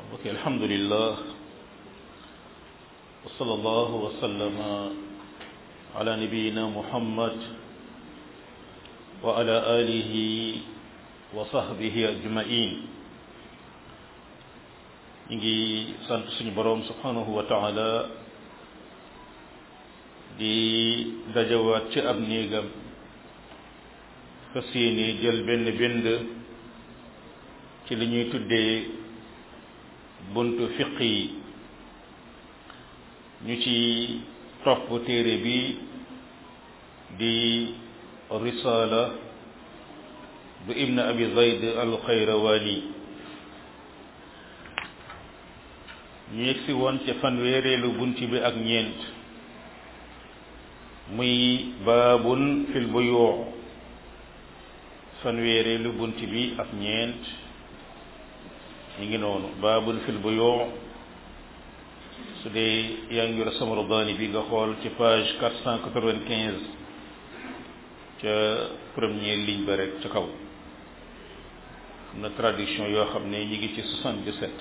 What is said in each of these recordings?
ok alhamdulillah wa sallallahu wa sallama ala nabiyina muhammad wa ala alihi wa sahbihi ajmain ñu ngi sant suñu boroom subhanahu wa taala di dajawaat ci ab néegam fas yéene jël benn bind ci li ñuy tuddee buntu fiq yi ñu ci topp téere bi di risala bu ibn abi zayd al xayrawani ñu yegsi woon ca fanweereelu bunt bi ak ñeent muy baabun fil buyuu fanweereelu bunt bi ak ñeent ñu ngi noonu baabun fil buyuu su dee yaa ngi yor sama rudaani bi nga xool ci page quatre cent quatre-vingt-quinze ca première ligne ba rek ca kaw am na traduction yoo xam ne ñu ngi ci soixante-dix-sept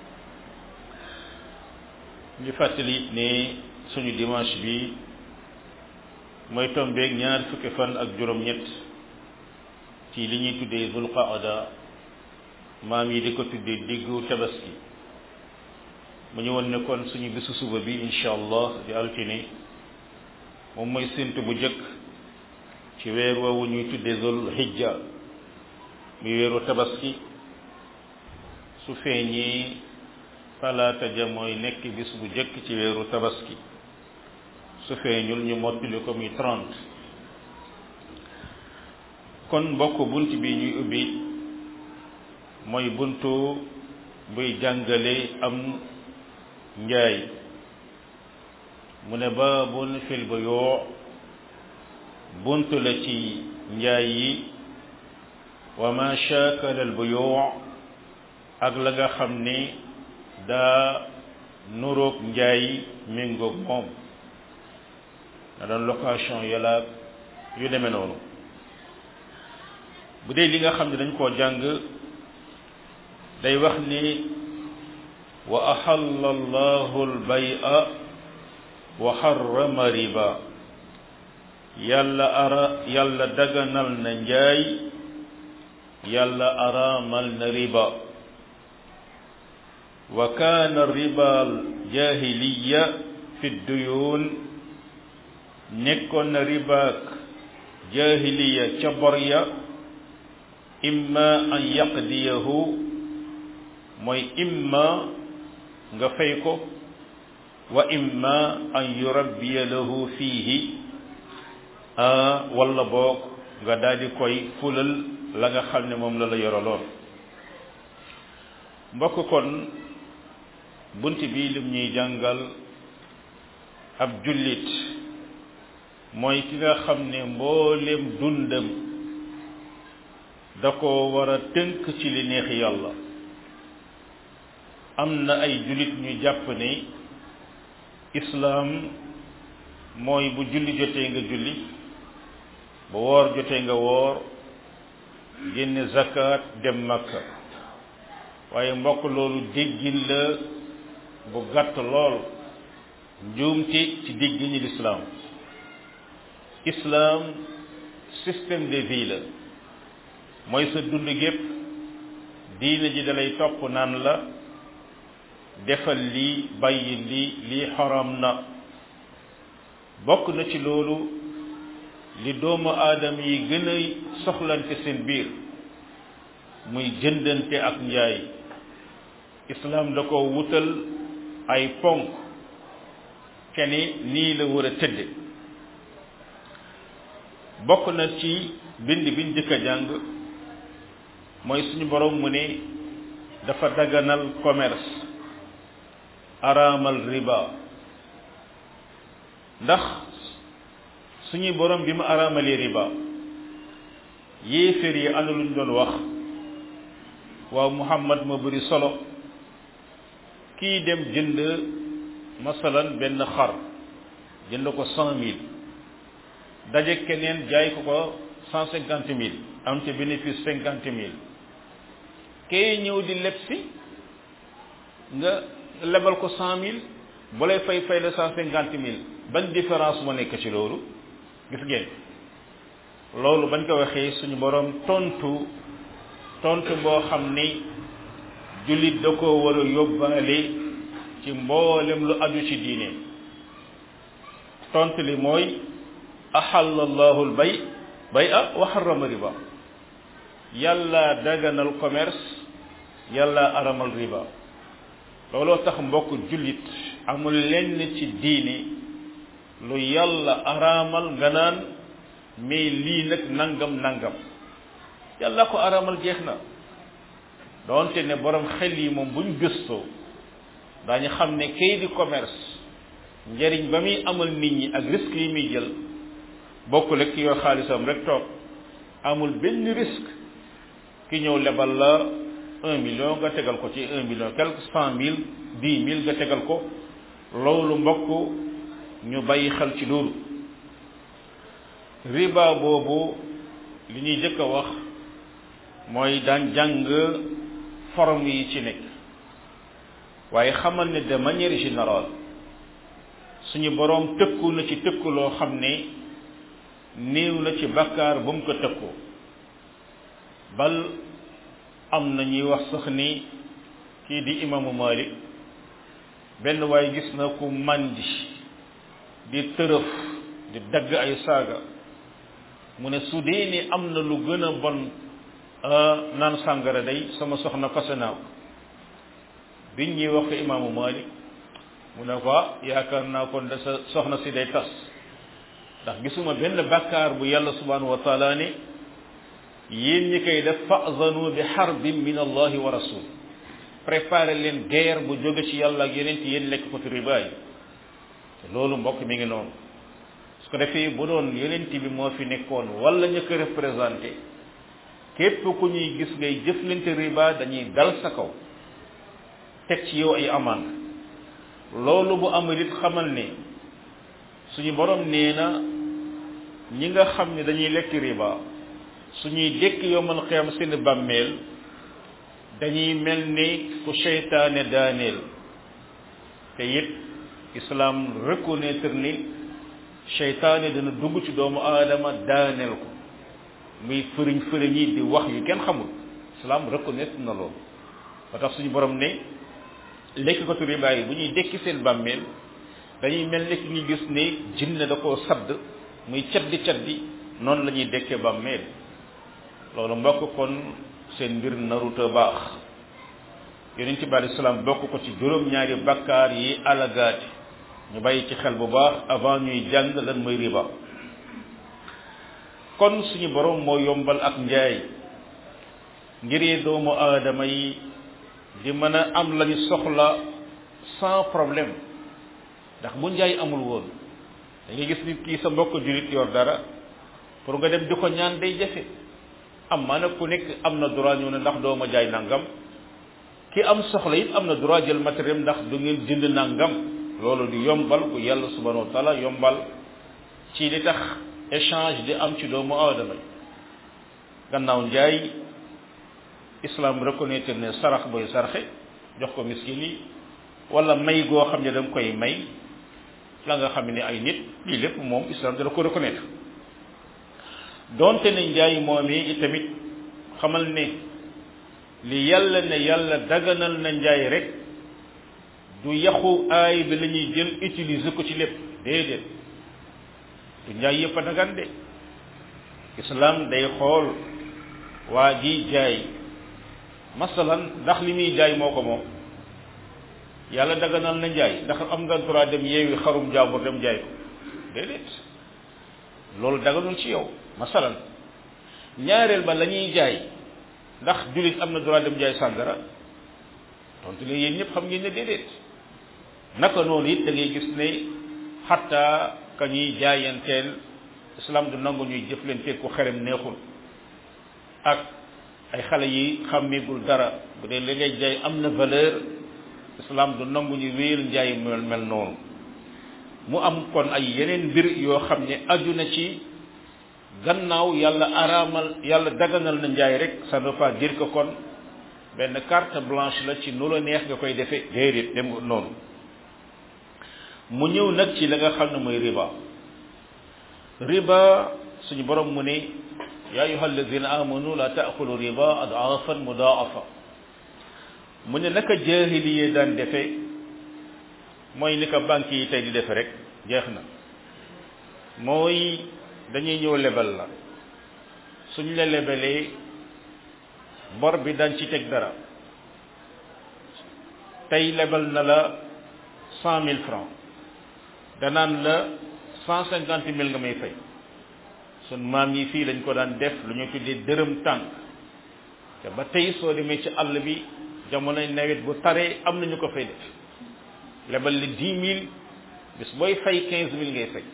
ñu fàttali ne suñu dimanche bi mooy tombeeg ñaar fukki fan ak juróom-ñett ci li ñuy tuddee zul qaada maam yi di ko tuddee diggu tabaski mu ñu woon ne kon suñu bisu suba bi incha allah di altine moom mooy séntu bu jëkk ci weer woowu ñuy tuddee zul hijja muy weeru tabaski su feeñee talaata ja mooy nekk bis bu jëkk ci weeru tabaski su feeñul ñu mottali ko muy trente kon mbokk bunt bi ñuy ubbi mooy buntu buy jàngale am njaay mu ne baabun fil buyuu buntu la ci njaay yi wa ma shaakala al buyuu ak la nga xam ne daa nuroog njaay méngoog moom na doon location yàlla yu demee noonu bu dee li nga xam ne dañ koo jàng day wax ni wa axalla allahu albaya wa xarama riba yàlla ara yàlla daganal na njaay yàlla araamal na riba wa kaana riba al jahiliya fi duyuun nekkoon na ribaak jahiliya ca bor ya imma an yaqdiyahu mooy imma nga fay ko wa imma an yurabbiya lahu fiihi walla boog nga daldi koy fulal la nga xam ne moom la la yoraloon mbokk kon bunt bi lim ñuy jàngal ab jullit mooy ki nga xam ne mboolem dundam da ko war a tënk ci li neex yàlla am na ay jullit ñu jàpp ne islaam mooy bu julli jotee nga julli bu woor jotee nga woor génne zakat dem makka waaye mbokk loolu déggin la bu gàtt lool njuumte ci déggin ñi lislaam islaam système de vie la mooy sa dund gépp diine ji dalay topp naan la defal lii bàyyi lii lii xaram na bokk na ci loolu li doomu aadama yi gën a soxlante seen biir muy jëndante ak njaay islaam da ko wutal ay ponk keni nii la war a tëdde bokk na ci bind biñ jëkk a jàng mooy suñu borom mu ne dafa daganal commerce araamal riba ndax suñuy borom bi mu araamalee riba yéeféer yi ana luñ doon wax waaw Muhammad ma bëri solo kii dem jënd masalan benn xar jënd ko cent mille daje keneen jaay ko ko cent cinquante mille am ca bénéfice cinquante mille kay ñëw di leb si nga lebal ko cent mille bu lay fay fay la cent cinquante mille ban différence moo nekk ci loolu gis ngeen loolu bañ ko waxee suñu borom tontu tontu boo xam ni jullit da ko war a yóbbaale ci mboolem lu aju ci diine tontu li mooy ahalla allahu al bay bay a wa harrama riba yàlla daganal commerce yàlla aramal riba looloo tax mbokk jullit amul lenn ci diine lu yàlla araamal nga naan mais lii nag nangam nangam yàlla ko araamal jeex na doonte ne borom xel yi moom buñ gëstoo daañu xam ne kay di commerce njariñ ba muy amal nit ñi ak risque yi muy jël bokkul ak ki yor xaalisam rek toog amul benn risque ki ñëw lebal la un million nga tegal ko ci un million quelque cent mille dix mille nga tegal ko loolu mbokk ñu bàyyi xel ci loolu riba boobu li ñuy jëkk a wax mooy daan jàng forme yi ci nekk waaye xamal ne de manière générale suñu boroom tëkku na ci tëkku loo xam ne néew na ci bakkaar bu mu ko tëkku bal am na ñuy wax sax ni kii di imaamu Malik benn waaye gis na ku màndi di tërëf di dagg ay saaga mu ne su dee ni am na lu gën a bon naan sàngara day sama soxna fase naa ko biñ ñuy wax ko imaamu Malik mu ne ko yaakaar naa kon da sa soxna si day tas ndax gisuma benn bàkkaar bu yàlla subhanahu wa taala ne yéen ñi koy def fa'zanu bi harbin min allahi wa rasul préparé leen guerre bu jóge ci yàlla ak yeneen ci yéen lekk ko ci riba yi te loolu mbokk mi ngi noonu su ko defee bu doon yeneen bi moo fi nekkoon wala ñu ko représenté képp ku ñuy gis ngay jëflante riba dañuy dal sa kaw teg ci yow ay amande loolu bu amul it xamal ne suñu borom nee na ñi nga xam ne dañuy lekk riba suñuy dékk yomal xiyam seen bàmmeel dañuy mel ni ku seytaane daaneel te it islam reconnaître ni seytaane dana dugg ci doomu aadama daaneel ko muy fëriñ fëriñ yi di wax yu kenn xamul islam reconnaître na loolu ba tax suñu borom ne lekk ko tu riba yi bu ñuy dékki seen bàmmeel dañuy mel ni ki ñu gis ne jinne da koo sadd muy caddi caddi noonu la ñuy dekkee bàmmeel loolu mbokk kon seen mbir naruta baax yonent bi alei salaam bokk ko ci juróom-ñaari bakkaar yi alagaati ñu bàyyi ci xel bu baax avant ñuy jàng lan mooy riba kon suñu borom moo yombal ak njaay ngir doomu aadama yi di mën a am lañu soxla sans problème ndax bu njaay amul woon da ngay gis nit kii sa mbokk julit yor dara pour nga dem di ko ñaan day jafe am maa nag ku nekk am na droit ñëw ne ndax doo ma jaay nangam ki am soxla it am na droit jël matériel ndax du ngeen jënd nangam loolu di yombal ku yàlla subhanahu wa taala yombal ci li tax échange di am ci doomu aadama yi gannaaw njaay islam reconnaître ne sarax booy sarxe jox ko miskin yi wala may goo xam ne da nga koy may la nga xam ne ay nit lii lépp moom islam dana ko reconnaître donte ne njaay moom yi itamit xamal ne li yàlla ne yàlla daganal na njaay rek du yaxu aay bi la ñuy jël utiliser ko ci lépp déedéet du njaay yëpp a dagan de islam day xool waa ji jaay masalan ndax li muy jaay moo ko moom yàlla daganal na njaay ndax am nga droit dem yeewi xarum jaambur dem jaay ko déedéet loolu daganul ci yow masalan ñaareel ba la ñuy jaay ndax jullit am na droit dem jaay sàngara tontu leen yéen ñëpp xam ngeen ne déedéet naka noonu it da ngay gis ne xatta ka ñuy jaayanteel islam du nangu ñuy jëflante ku xerem neexul ak ay xale yi xàmmigul dara bu dee li ngay jaay am na valeur islam du nangu ñu wéyal njaay mel mel noonu mu am kon ay yeneen mbir yoo xam ne aju na ci gannaaw yàlla araamal yàlla daganal na njaay rek ça ne veut pas dire que kon benn carte blanche la ci nu la neex nga koy defee déedéet dem noonu mu ñëw nag ci la nga xam ne mooy riba riba suñu borom mu ne ya ayuha alladina amanu la taakulu riba adaafan mudaafa mu ne naka jaahiliye daan defe mooy ni ko banque yi tey di defe rek jeex na mooy dañuy ñëw lebal la suñ la lebalee bor bi dañ ci teg dara tey lebal na la cent mille francs danaan la cent cinquante mille nga may fay sun maam yi fii lañ ko daan def lu ñu tuddee dërëm tànk te ba tey soo demee ci àll bi jamonoy nawet bu taree am nañu ko fay def lebal li dix mille bis booy fay quinze mille ngay fay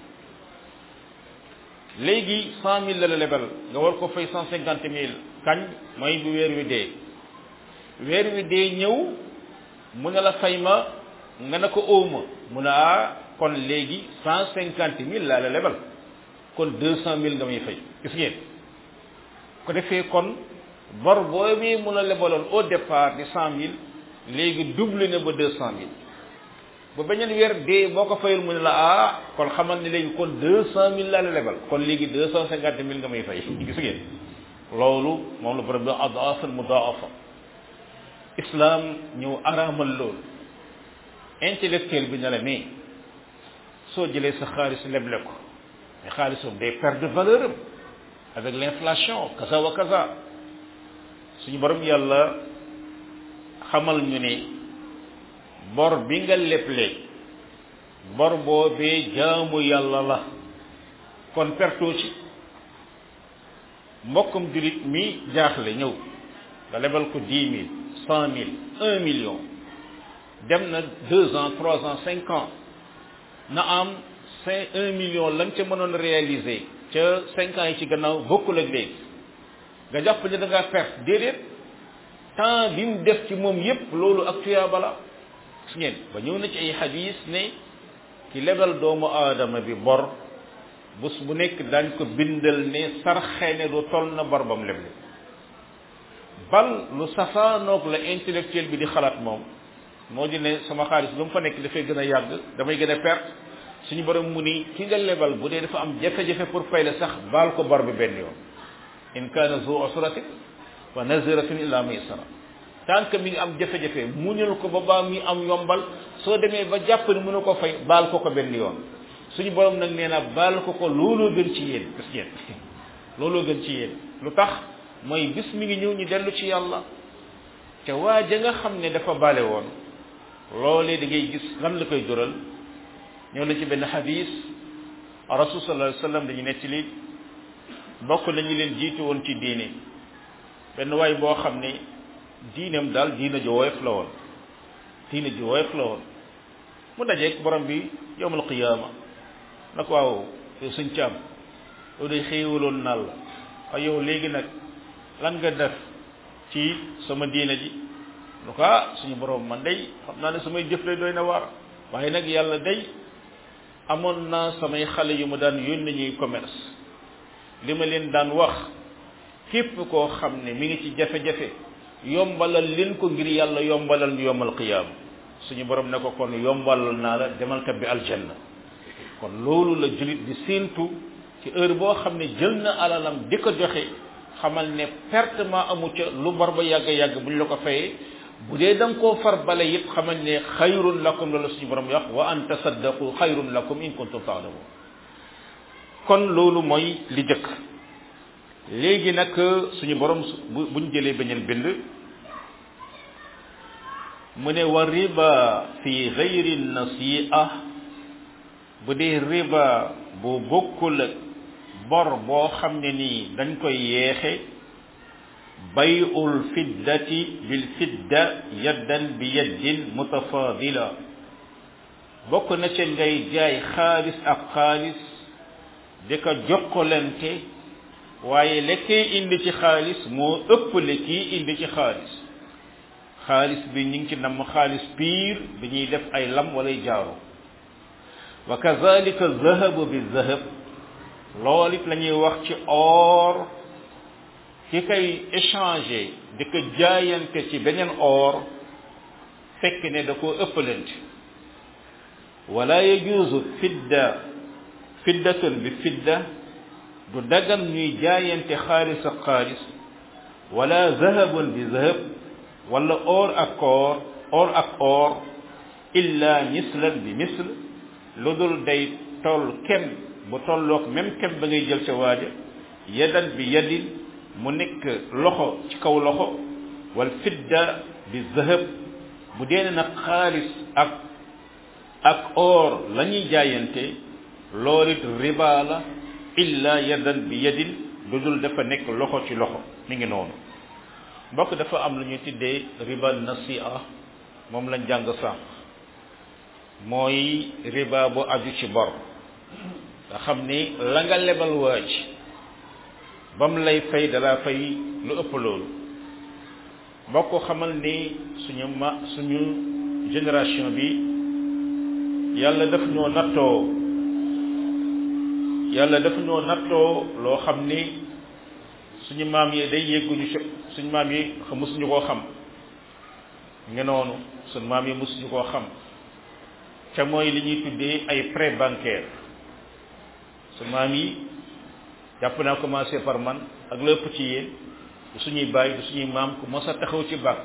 léegi cent mille la la lebal nga war ko fay cent cinquante mille kañ mooy bu weer wi dee weer wi dee ñëw mu ne la fay ma nga ne ko óoma mu ne ah kon léegi cent cinquante mille laa la lebal kon deux cent mille nga may fay gis ngeen ko defee kon bor boobu mu la lebaloon au départ di cent mille léegi double na ba deux cent mille ba beneen weer dee boo ko fayul mu ne la ah kon xamal ne léegi kon deux cent mille laa la lebal kon léegi deux cent cinquante mille nga may fay gis ngeen loolu moom la borom bi adaafan mudaafa islam ñëw araamal loolu intellectuel bi ne la mais soo jëlee sa xaalis leble ko mais xaalisam day perdre valeur am avec l'inflation kaza wa kaza suñu borom yàlla xamal ñu ne bor bi nga leble bor boobee jaamu yàlla la kon pertoo ci mbokkum julit mi jaaxle ñëw nga lebal ko dix mille cent mille un million dem na deux ans trois ans cinq ans na am cinq un million lañ ca mënoon réaliser ca cinq ans yi ci gannaaw bokkul ak léegi nga jàpp ne da ngaa perte déedéet temps bi mu def ci moom yépp loolu ak tuyaaba la gis ngeen ba ñëw na ci ay xadis ne ki lebal doomu aadama bi bor bés bu nekk dañ ko bindal ne sarxe ne du toll na bor bam leble bal lu safaanoog la intellectuel bi di xalaat moom moo di ne sama xaalis lu mu fa nekk dafay gën a yàgg damay gën a perte suñu borom mu ni ki nga lebal bu dee dafa am jafe-jafe pour fay la sax baal ko bor bi benn yoon in kaana zu usratin wa naziratin ila maysara tant que mi ngi am jafe-jafe muñal ko ba baa mi am yombal soo demee ba jàpp ne mënu ko fay baal ko ko benn yoon suñu borom nag nee na baal ko ko looloo gën ci yéen gis ngeen looloo gën ci yéen lu tax mooy bis mi ngi ñëw ñu dellu ci yàlla te waa ja nga xam ne dafa bale woon loolee da ngay gis lan la koy jural ñëw na ci benn xadis rasul sallallahu alayhi wasallam dañu nettali bokk nañu leen jiitu woon ci diine benn waay boo xam ne diinam daal diina ju woyof la woon diina ju woyof la woon mu dajeeg borom bi yowmal qiyaama na ko waaw yow suñ caam yow day xéewaloon naal la waaye yow léegi nag lan nga def ci sama diina ji lu ko ah suñu borom man day xam naa ne samay jëf lay doy na waar waaye nag yàlla day amoon naa samay xale yu ma daan yónni ñuy commerce li ma leen daan wax képp koo xam ne mi ngi ci jafe-jafe yombalal leen ko ngir yàlla yombalal ñu yombal qiyaam suñu borom ne ko kon yombalal naa la demal kat bi aljanna kon loolu la julit di séentu ci heure boo xam ne jël na alalam di ko joxe xamal ne pertement amu ca lu bor ba yàgg yàgg buñ la ko fayee bu dee da nga koo far bale yëpp xamal ne xayrun lakum loolu suñu borom wax wa an tasaddaqu xayrun lakum in kuntum taalamun kon loolu mooy li jëkk léegi nag suñu borom bu buñ jëlee beneen bind mu ne wa riba fi gayri nasi'a bu dee riba bu bokkul bor boo xam ne nii dañ koy yeexe bay'ul fiddati bil fidda yaddan bi yaddin mutafadila bokk na ca ngay jaay xaalis ak xaalis di ko jokkalante waaye la kay indi ci xaalis moo ëpp la kii indi ci xaalis xaalis bi ñu ngi ci namm xaalis piir bi ñuy def ay lam walay jaaro wa kazalika zahabu bi zahab loolu it la ñuy wax ci or ki kay échanger di ko jaayante ci beneen or fekk ne da koo ëppalante wala yajuuzu fidda fiddatun bi fidda du dagan ñuy jaayante xaalis ak xaalis wala zahabun bi zahab wala or ak or or ak or illa mislan bi misl lu dul day toll kem bu tolloog même kem ba ngay jël ca waaja yadan bi yadin mu nekk loxo ci kaw loxo wal fidda bi zahab bu dee nag xaalis ak ak or la ñuy jaayante loolu it riba la illa yadan bi yadin lu dul dafa nekk loxo ci loxo mi ngi noonu mbokk dafa am lu ñuy tuddee riba nasi'a moom lañ jàng sànq mooy riba bu aju ci bor nga xam ni la nga lebal waaj ba mu lay fay dalaa fay lu ëpp loolu mbokk xamal ni suñu ma suñu génération bi yàlla daf ñoo nattoo yàlla daf ñoo nattoo loo xam ni suñu maam yi day yegguñu ci suñu maam yi mësuñu koo xam nga noonu suñu maam yi mësuñu koo xam ca mooy li ñuy tuddee ay prêt bancaire suñu maam yi jàpp naa commencé par man ak lépp ci yéen du suñuy bàyyi du suñuy maam ku mos a taxaw ci banque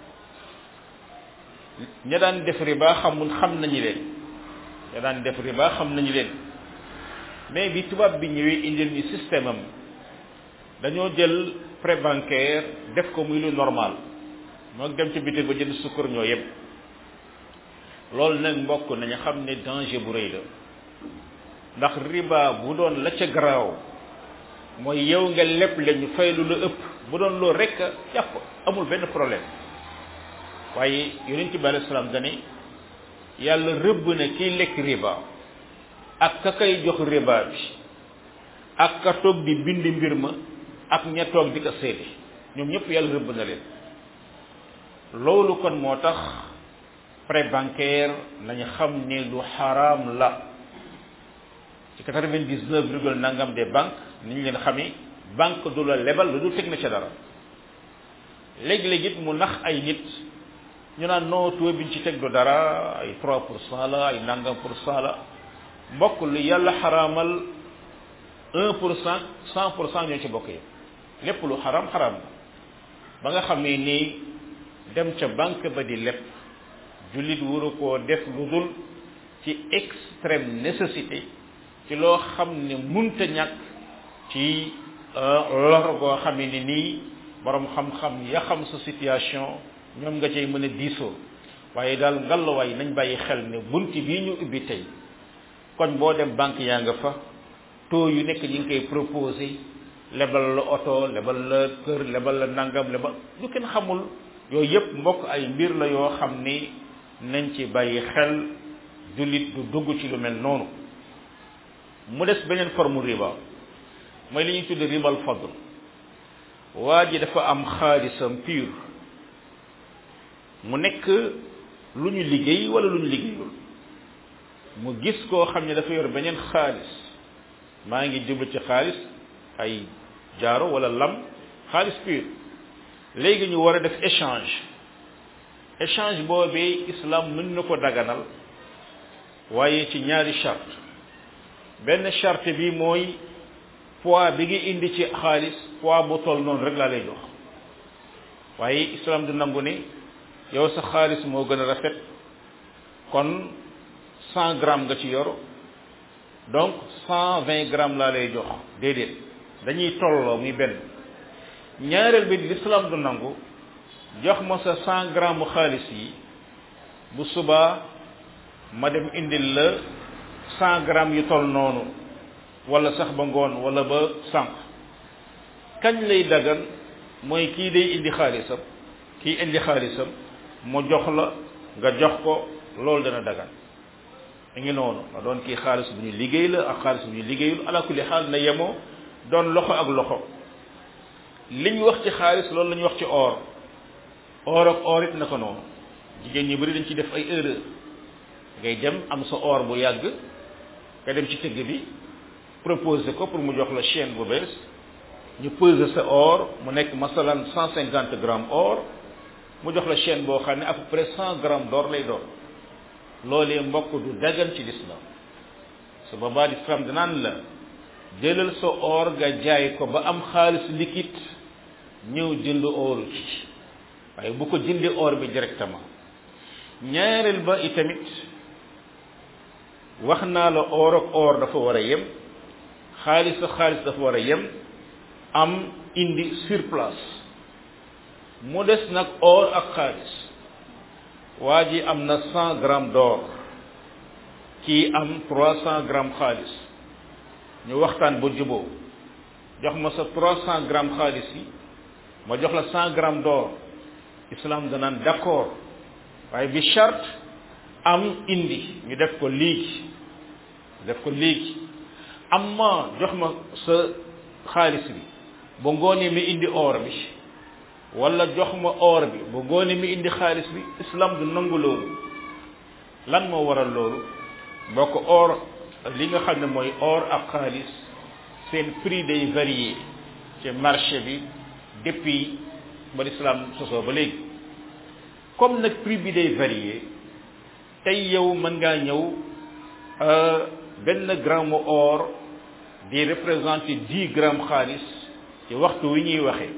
ña daan def riba xamul xam nañu leen ña daan def riba xam nañu leen mais bi tubaab bi ñëwee indil ñu système am dañoo jël prêt bancaire def ko muy lu normal moo dem ci bitig ba jënd sukkar ñoo yem loolu nag mbokk nañu xam ne danger bu rëy la ndax riba bu doon la ca garaaw mooy yow nga lépp la ñu fay lu la ëpp bu doon loolu rek jàpp amul benn problème waaye yonent bi alayhi salaam dane yàlla rëbb na kiy lekk riba ak ka kay jox riba bi ak ka toog di bind mbir ma ak ña toog di ko seede ñoom ñëpp yàlla rëbb na leen loolu kon moo tax prêt bancaire nañu xam ne lu xaraam la ci quatre-vingt-dix-neuf virgule nangam des banques ni ñu leen xamee banque du la lebal lu dul teg na ca dara léegi-léegi it mu nax ay nit ñu naan non taux biñ ci teg du dara ay trois pour cent la ay nangam pour cent la mbokk lu yàlla xaraamal un pour cent cent pour cent ñoo ci bokk yi lépp lu xaraam xaraam la ba nga xam ne nii dem ca banque ba di lépp jullit waru koo def lu dul ci extrême nécessité ci loo xam ne munta ñàkk ci lor goo xam ne nii borom xam-xam ya xam sa situation ñoom nga cay mën a diisoo waaye daal ngallaawaay nañ bàyyi xel ne bunt bii ñu ubbi tey koñ boo dem banque yaa nga fa taux yu nekk ñu ngi koy proposé lebal la oto lebal la kër lebal la nangam lebal lu kenn xamul yooyu yëpp mbokk ay mbir la yoo xam ni nañ ci bàyyi xel jullit du dugg ci lu mel noonu mu des beneen forme riba mooy li ñuy tudd ribal fadl waa ji dafa am xaalisam pur mu nekk lu ñu liggéey wala lu ñu liggéeyul mu gis koo xam ne dafa yor beneen xaalis maa ngi jublu ci xaalis ay jaaro wala lam xaalis pur léegi ñu war a def échange échange boobee islam mën na ko daganal waaye ci ñaari charte benn charte bi mooy poids bi nga indi ci xaalis poids bu toll noonu rek laa lay jox waaye islam du nangu ne yow sa xaalis moo gën a rafet kon cent grammes nga ci yor donc cent vingt grammes laa lay jox déedéet dañuy tolloo muy benn ñaareel bi l'islam du nangu jox ma sa cent grammes xaalis yi bu subaa ma dem indil la cent grammes yu toll noonu wala sax ba ngoon wala ba sànq kañ lay dagan mooy kii day indi xaalisam kii indi xaalisam mu jox la nga jox ko loolu dana dagan mi ngi noonu nga doon kii xaalis bu ñu liggéey la ak xaalis bu ñu liggéeyul ala kulli xaal na yemoo doon loxo ak loxo li ñu wax ci xaalis loolu la ñu wax ci or or ak or it na ko noonu jigéen ñi bari dañ ci def ay erreur ngay dem am sa or bu yàgg nga dem ci tëgg bi proposé ko pour mu jox la chaîne bu bees ñu peser sa or mu nekk masalan cent cinquante grammes or mu jox la chaîne boo xam ne à peu près cent grammes d'or lay doon loolee mbokk du dagan ci l'islam su boobaa l'islam danaan la jëlal sa or nga jaay ko ba am xaalis liquide ñëw jënd or ci waaye bu ko jëndee or bi directement ñaareel ba itamit wax naa la or ak or dafa war a yem xaalis ak xaalis dafa war a yem am indi sur place mu des nag or ak xaalis waa ji am na cent grammes d'or kii am trois cent grammes xaalis ñu waxtaan ba juboo jox ma sa trois cent grammes xaalis yi ma jox la cent grammes d'or islam danaan d'accord waaye bi charte am indi ñu def ko léegi def ko léegi amma jox ma sa xaalis bi ba ngoonee mi indi or bi wala jox ma or bi ba ngoonee mi indi xaalis bi islam du nangu loolu lan moo waral loolu boo ko or li nga xam ne mooy or ak xaalis seen prix day varier ci marché bi depuis ba l'islam sosoo ba léegi comme nag prix bi day varier tey yow mën ngaa ñëw benn gramme or di représenter dix grammes xaalis ci waxtu wi ñuy waxee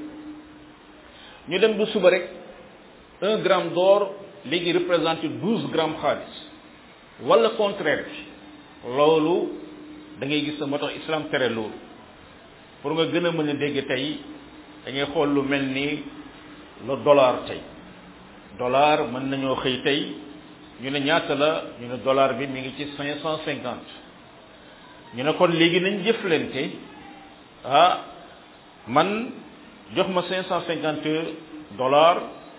ñu dem bu suba rek un gramme d'or léegi représenter douze grammes xaalis wala contraire bi loolu da ngay gis moo tax islam tere loolu pour nga gën a mën a dégg tey da ngay xool lu mel ni le dollar tey dollar mën nañoo xëy tey ñu ne ñaata la ñu ne dollar bi mi ngi ci cinq cent cinquante ñu ne kon léegi nañ jëflante ah man jox ma cinq cent cinquante dollars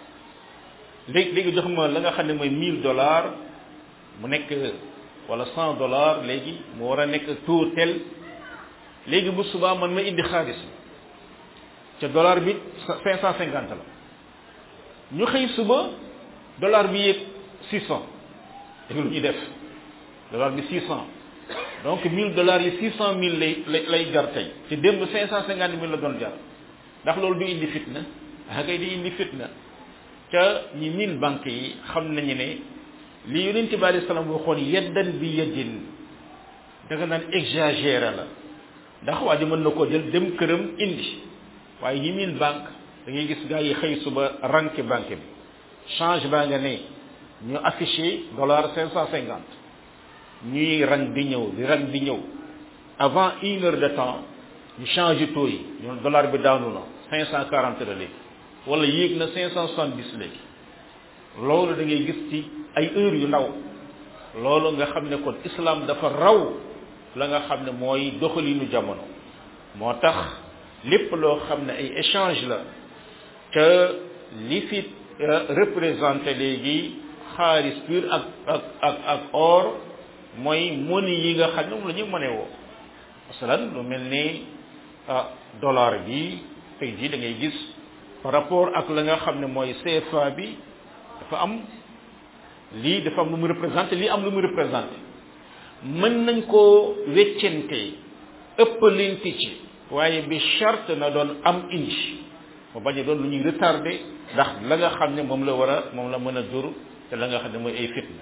léegi léegi jox ma la nga xam ne mooy mille dollars mu nekk wala cent dollars léegi mu war a nekk taux tel léegi bu subaa man ma indi xaalis bi ca dollar bi cinq cent cinquante la ñu xëy suba dollar bi yéeg six cent dégg lu ñuy def dollar bi six cent donc mille dollars yi six cent mille lay lay jar tey te démb cinq cent cinquante mille la doon jar ndax loolu du indi fitna ah kay di indi fitna ca ñi mille banques yi xam nañu ne li yonent bi alayhi salaam waxoon yeddan bi yeddin da nga naan exagéré la ndax waa ji mën na koo jël dem këram indi waaye ñi mille banque da ngay gis gars yi xëy suba ranke banque bi change baa nga ne ñu affiché dollar cinq cent cinquante ñuy rang di ñëw di rang di ñëw avant une heure de temps ñu changé taux yi ñu dollar bi daanu na cinq cent quarante la léegi wala yéeg na cinq cent soixante dix léegi loolu da ngay gis ci ay heures yu ndaw loolu nga xam ne kon islam dafa raw la nga xam ne mooy doxalinu jamono moo tax lépp loo xam ne ay échange la te li fi représenté léegi xaalis pur ak ak ak ak or mooy monnaie yi nga xam ne moom la ñu mënee woo masalan lu mel ni ah dollar bi tey jii da ngay gis par rapport ak la nga xam ne mooy CFA bi dafa am lii dafa am lu mu représenté lii am lu mu représenté mën nañ koo weccente ëppalinti ci waaye bi charte na doon am indi mu bañ a doon lu ñuy retardé ndax la nga xam ne moom la war a moom la mën a jur te la nga xam ne mooy ay fitna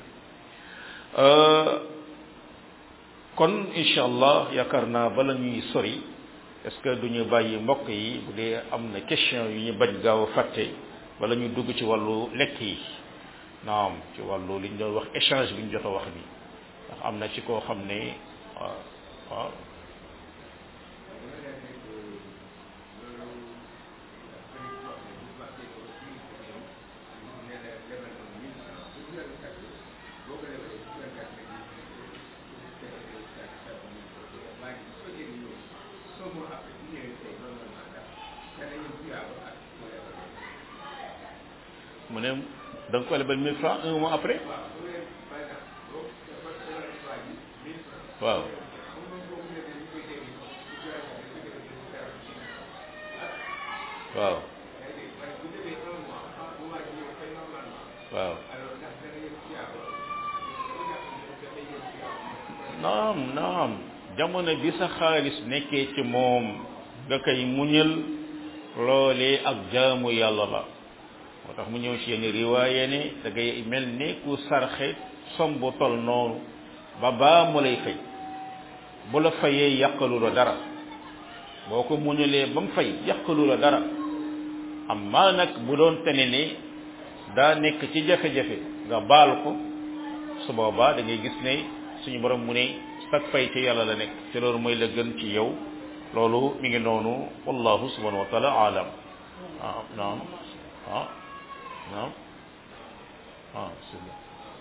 kon incha allah yaakaar naa bala ñuy sori est-ce que du ñu bàyyi mbokk yi bu dee am na question yu ñu bañ gaaw a fàtte wala ñu dugg ci wàllu lekk yi naam ci wàllu li ñu doon wax échange bi ñu jot a wax bi ndax am na ci koo xam ne waaw waaw mu ne da nga ko lebal mille francs un mois après waaw waaw waaw naam naam jamono bi sa xaalis nekkee ci moom nga koy muñal loolee ak jaamu yàlla la moo tax mu ñëw ci yenn riwaaye ne da ngay mel ni ku sarxe som bu tol noonu ba baa mu lay fay bu la fayee yàqalu la dara boo ko muñalee ba mu fay yàqalu la dara amma nag bu doon tene ni daa nekk ci jafe-jafe nga baal ko su boobaa da ngay gis ne suñu borom mu ne sag fay ci yàlla la nekk te loolu mooy la gën ci yow loolu mi ngi noonu wallahu subhanahu wa taala alam ah naam ah naam ah bismillah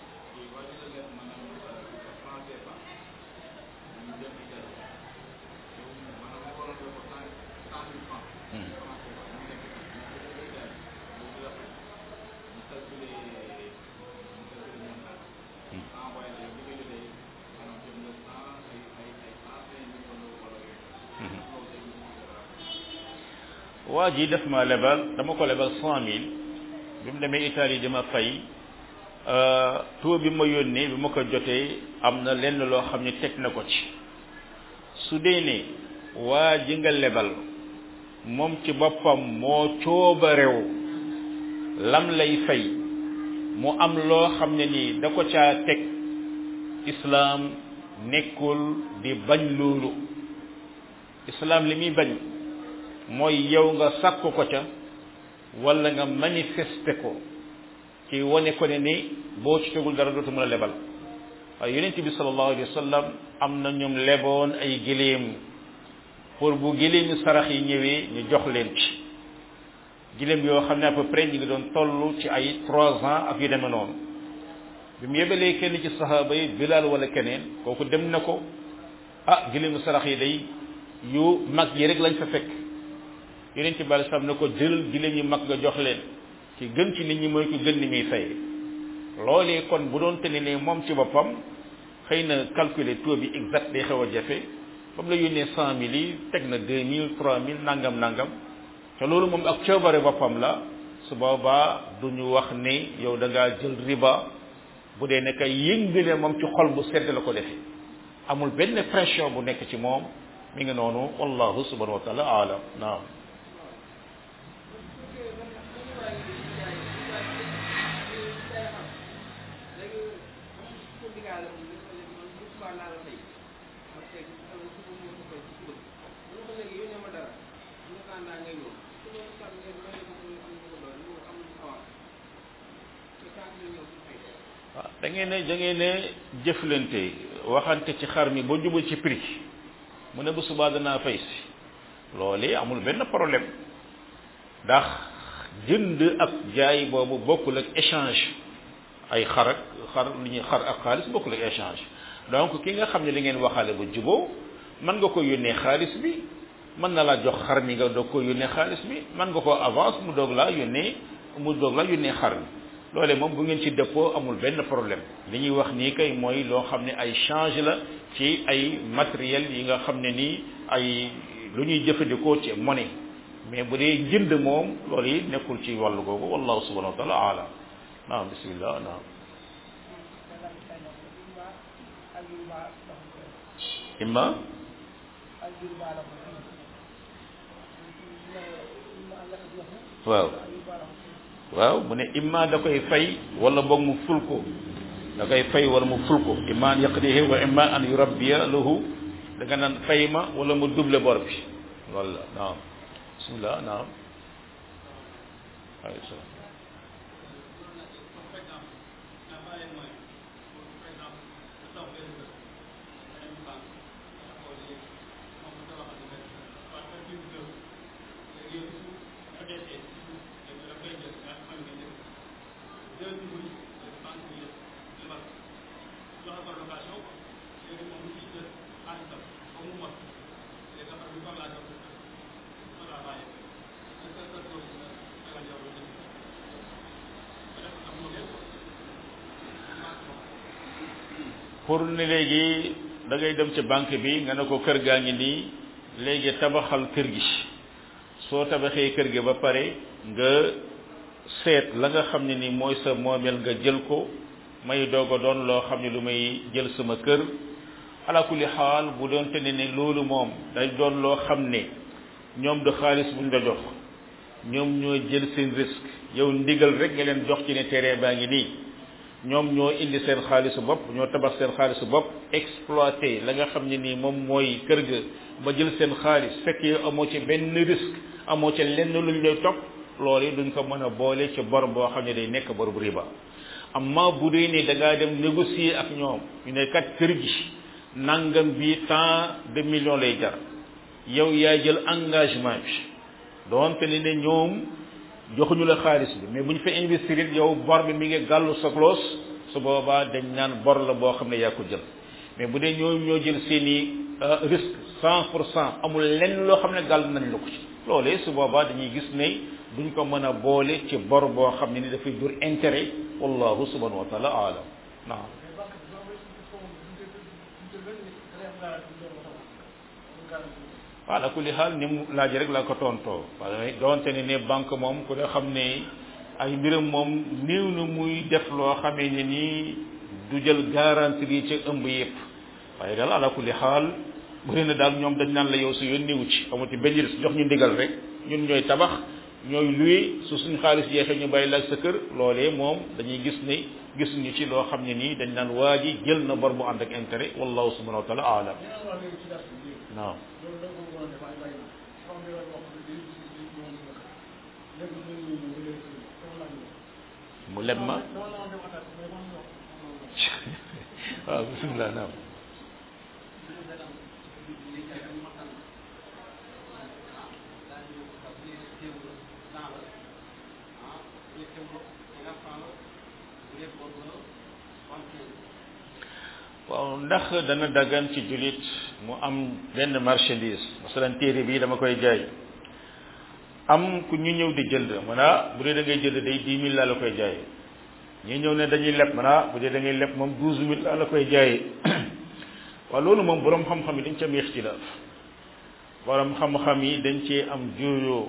waa ji def ma lebal dama ko lebal cent mille bi mu demee Italie dama fay taux bi ma yónnee bi ma ko jotee am na lenn loo xam ne teg na ko ci su dee ne waa ji nga lebal moom ci boppam moo cooba réew lam lay fay mu am loo xam ne nii da ko caa teg islaam nekkul di bañ loolu islaam li muy bañ mooy yow nga sàkk ko ca wala nga manifester ko ci wane ko ne ni boo ci tegul dara dootu mën a lebal waaye yonent bi sallallahu alayhi wa sallam am na ñoom leboon ay giléem pour bu giléemi sarax yi ñëwee ñu jox leen ci giléem yoo xam ne à peu près ñu ngi doon toll ci ay trois ans ak yu demee noonu bi mu yebalee kenn ci saxaaba yi Bilaal wala keneen kooku dem na ko ah giléemi sarax yi day yu mag yi rek lañ fa fekk yeneen ci bari sam na ko jëlal giléem yi mag nga jox leen ci gën ci nit ñi mooy ku gën ni muy fay loolee kon bu doon tene ne moom ci boppam xëy na calculer taux bi exact day xew a jafe ba mu la yónnee cent mille yi teg na deux mille trois mille nangam nangam te loolu moom ak coobare boppam la su boobaa du ñu wax ne yow da ngaa jël riba bu dee nekk yëngale moom ci xol bu sedd la ko defee amul benn pression bu nekk ci moom mi ngi noonu wallahu subhanahu wa taala alam naam waaw da ngeen ne da ngeen ne jëflante waxante ci xar mi ba jubal ci prix mu ne bu subaa danaa fay si loolu amul benn problème ndax jënd ak jaay boobu bokkul ak échange ay xar ak xar li ñuy xar ak xaalis bokkul ak échange donc ki nga xam ne li ngeen waxaale ba juboo mën nga ko yónnee xaalis bi mën na laa jox xar mi nga doog ko yónnee xaalis bi mën nga ko avance mu doog laa yónnee mu doog laa yónnee xar mi loole moom bu ngeen ci dëppoo amul benn problème li ñuy wax nii kay mooy loo xam ne ay change la ci ay matériel yi nga xam ne nii ay lu ñuy jëfandikoo ci monnaie mais bu dee jënd moom loolu yi nekkul ci wàllu googu wallahu subhanahu wa taala alam naam bismillah naam imma waaw waaw mu ne imma da koy fay wala boog mu ful ko da koy fay wala mu ful ko imma an yaqdihi wa imma an yurabbiya lahu da nga naan fay ma wala mu double bor bi loolu la naam bismillah naam alayhi salaam pour ne léegi da ngay dem ci banque bi nga ne ko kër gaa ngi nii léegi tabaxal kër gi soo tabaxee kër gi ba pare nga seet la nga xam ne ni mooy sa moomeel nga jël ko may doog a doon loo xam ne lu may jël sama kër ala kulli xaal bu doon te ne ne loolu moom day doon loo xam ne ñoom du xaalis buñ la jox ñoom ñoo jël seen risque yow ndigal rek nga leen jox ci ne terrain baa ngi nii ñoom ñoo indi seen xaalisu bopp ñoo tabax seen xaalisu bopp exploité la nga xam ne nii moom mooy kër ga ba jël seen xaalis fekk yow amoo ci benn risque amoo ci lenn luñ lay topp loolu duñ ko mën a boole ci bor boo xam ne day nekk bor bu riba amma bu dee ne da ngaa dem négocier ak ñoom ñu ne kat kër gi nangam bi tant de millions lay jar yow yaa jël engagement bi doonte ne ne ñoom joxuñu la xaalis bi mais bu ñu fa investir it yow bor bi mi ngi gàllu sa loos su boobaa dañ naan bor la boo xam ne yaa ko jël mais bu dee ñoom ñoo jël seen i risque cent pour cent amul lenn loo xam ne gàll nañ la ko ci loolee su boobaa dañuy gis ne duñ ko mën a boole ci bor boo xam ne ni dafay jur intérêt wallahu subhanahu wa taala alam naam ala kulli xaal ni mu laaj rek laa ko tontoo parce que doonte ne ne banque moom ku ne xam ne ay mbiram moom néew na muy def loo xamee ne nii du jël garantie yi ci ëmb yëpp waaye daal ala kulli xaal bëri na daal ñoom dañ naan la yow su yoon néewu ci amuti benn risque jox ñu ndigal rek ñun ñooy tabax ñooy luy su suñ xaalis jeexee ñu bàyyi la ak sa kër loolee moom dañuy gis ne gisuñu ci loo xam ne nii dañ naan waa ji jël na bor bu ànd ak intérêt wallahu subhanahu wa taala alam naam mu leb ma waaw bisimilah naam waaw ndax dana daggan ci jullit mu am benn marchandise masalan téere bi dama koy jaay am ku ñu ñëw di jënd man ah bu dee da ngay jënd day dix mille laa la koy jaayee ñu ñëw ne dañuy leb man ah bu dee da ngay leb moom douze mille laa la koy jaayee waaw loolu moom borom xam-xam yi dañ ci am ixtilaaf borom xam-xam yi dañ cee am juuyoo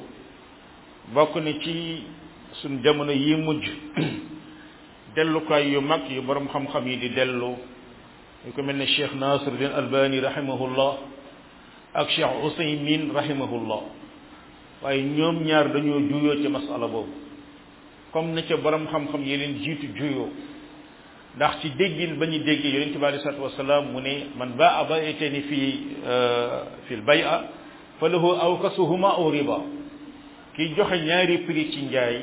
bokk ni ci suñ jamono yi mujj dellukaay yu mag yu borom xam-xam yi di dellu yu ko mel ne Cheikh Nasiruddin Albani rahimahullah ak Cheikh Usaymin rahimahullah waaye ñoom ñaar dañoo juyoo ci masala boobu comme na ca borom xam-xam yi leen jiitu juyoo ndax ci déggin ba ñu déggee yonente bi alei salatu wasalaam mu ne man baa baytani fi fi l bay'a fa lahu awkasuhuma aw riba kiy joxe ñaari prix ci njaay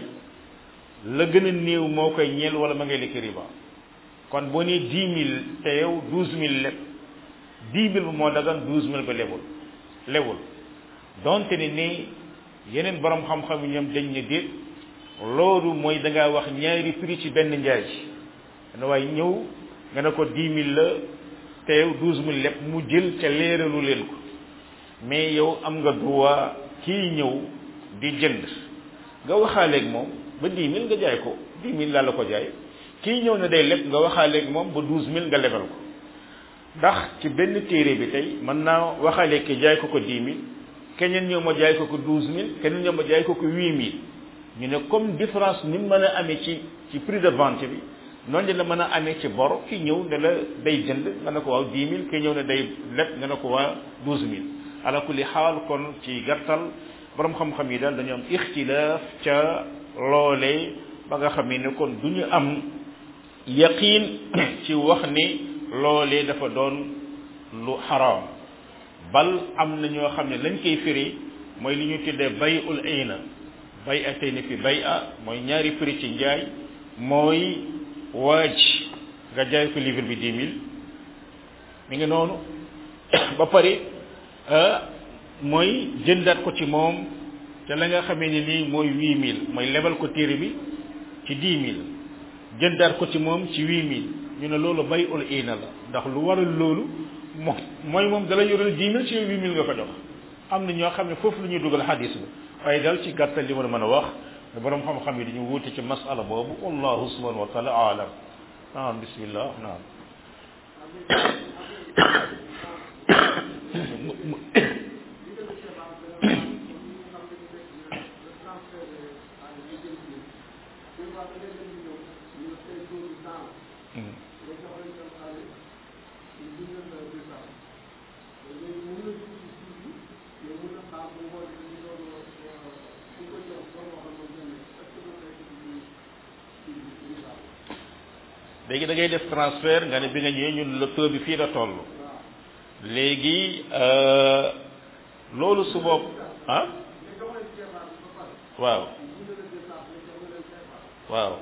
la gën a néew moo koy ñeel wala ma ngay lekk riba kon boo nee dix mille te yow douze mille leb dix mille ba moo dagan douze mille ba lebul lebul donte ne ni yeneen borom xam-xam yi ñoom dañ ne déet loolu mooy da ngaa wax ñaari prix ci benn njaay dana waaye ñëw nga ne ko dix mille la te yow douze mille leb mu jël ca leeralu leen ko mais yow am nga droit kii ñëw di jënd nga waxaaleeg moom ba dix mille nga jaay ko dix mille laa la ko jaay kii ñëw ne day leb nga waxaaleeg moom ba douze mille nga lebal ko ndax ci benn téere bi tey mën naa waxaaleeg ki jaay ko ko dix mille keneen ñëw ma jaay ko ko douze mille keneen ñëw ma jaay ko ko huit mille ñu ne comme différence ni mu mën a amee ci ci prix de vente bi noonu la mën a amee ci bor ki ñëw ne la day jënd nga ne ko waaw dix mille ki ñëw ne day leb nga ne ko waa douze mille ala kulli xaal kon ci gàttal borom xam-xam yi daal dañu am ixtilaaf ca loolee ba nga xam ne kon du ñu am yaqiin ci wax ni loolee dafa doon lu xaraam bal am na ñoo xam ne lañ koy firi mooy li ñu tuddee bay ul ayna bay a tey ni fi bay a mooy ñaari prix ci njaay mooy waaj nga jaay ko livre bi dix mille mi ngi noonu ba pare mooy jëndaat ko ci moom te la nga xamee ni nii mooy huit mille mooy lebal ko téere bi ci dix mille jëndaat ko ci moom ci huit mille ñu ne loolu bay ul ayna la ndax lu waral loolu moom mooy moom dala yoral dix mille ci huit mille nga ko jox am na ñoo xam ne foofu la ñuy dugal xadis ba waaye daal ci gàttal li ma mën a wax ne borom xam-xam yi dañu wuute ci masala boobu wallahu subhanahu wa taala alam naam bismillah naam léegi da ngay def transfert nga ne bi nga ñëwee ñun la taux bi fii la toll léegi loolu su bopp ah waaw waaw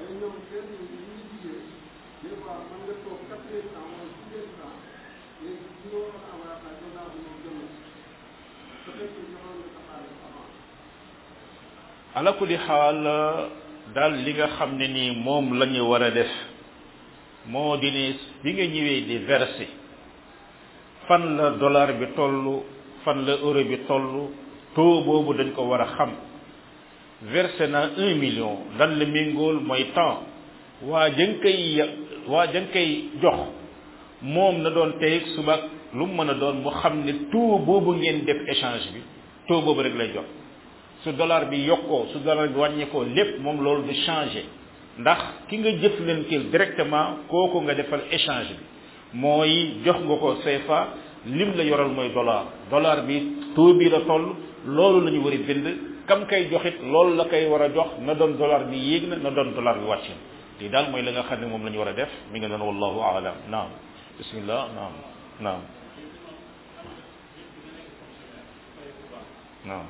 ala kulli xaal daal li nga xam ne nii moom la ñu war a def moo di ne bi nga ñëwee di verser fan la dollar bi toll fan la euro bi toll taux boobu dañ ko war a xam versé na un million lan la méngool mooy temps waa jën koy waa jën koy jox moom na doon tey suba lu mu mën a doon mu xam ne taux boobu ngeen def échange bi taux boobu rek lay jox su dollar bi yokkoo su dollar bi wàññeekoo lépp moom loolu du changé ndax ki nga jëflanteel directement kooku nga defal échange bi mooy jox nga ko CFA lim la yoral mooy dollar dollar bi taux bi la toll loolu la ñu war a bind kam kay joxit loolu la koy war a jox na doon dollar bi yéeg na na doon dollar bi wàcc na lii daal mooy la nga xam ne moom la ñu war a def mi nga doon wallahu aalam naam bismillah naam naam naam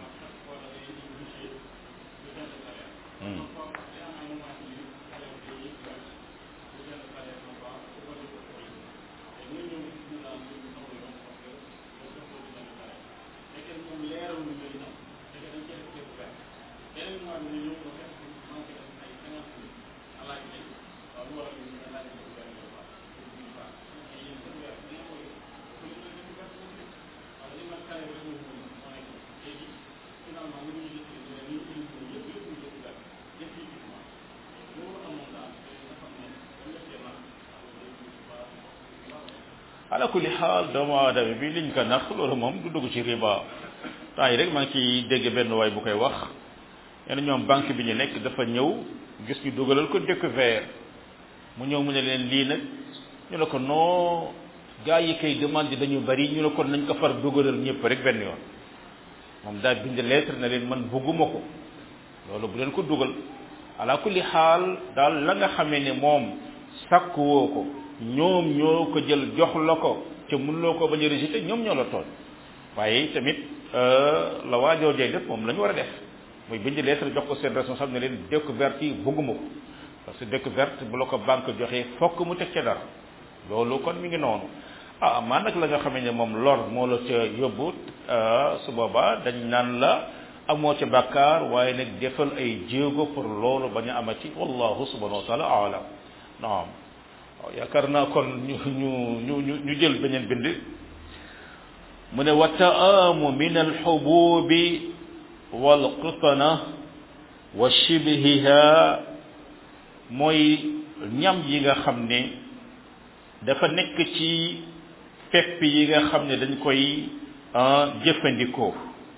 ala kulli xaal doomu aadama bi liñ ko nax loolu moom du dugg ci riba temps yi rek maa ngi ciy dégg benn waay bu koy wax nee ñoom banque bi ñu nekk dafa ñëw gis ñu dugalal ko découvert mu ñëw mu ne leen lii nag ñu ne ko non gars yi kay demande dañu bari ñu ne ko nañ ko far dugalal ñëpp rek benn yoon moom daal bind lettre na leen man bugguma ko loolu bu leen ko dugal ala kulli xaal daal la nga xamee ne moom sàkkuwoo ko ñoom ñoo ko jël jox la ko te mënuloo ko bañ a rejeté ñoom ñoo la tooñ waaye tamit la waajoo jay def moom la ñu war a def muy bind lettre jox ko seen responsable ne leen découverte yi bugguma ko parce que découverte bu la ko banque joxee fokk mu teg ca dara loolu kon mi ngi noonu ah maa nag la nga xamee ne moom lor moo la ca yóbbu su boobaa dañ naan la amoo ca bàkkaar waaye nag defal ay jéego pour loolu bañ a amati wallahu subhanahu wa taala alam naam waaw yaakaar naa kon ñu ñu ñu ñu ñu jël beneen bind mu ne wa taamu min alxububi walqitana wa shibhiha mooy ñam yi nga xam ne dafa nekk ci pepp yi nga xam ne dañ koy jëfandikoo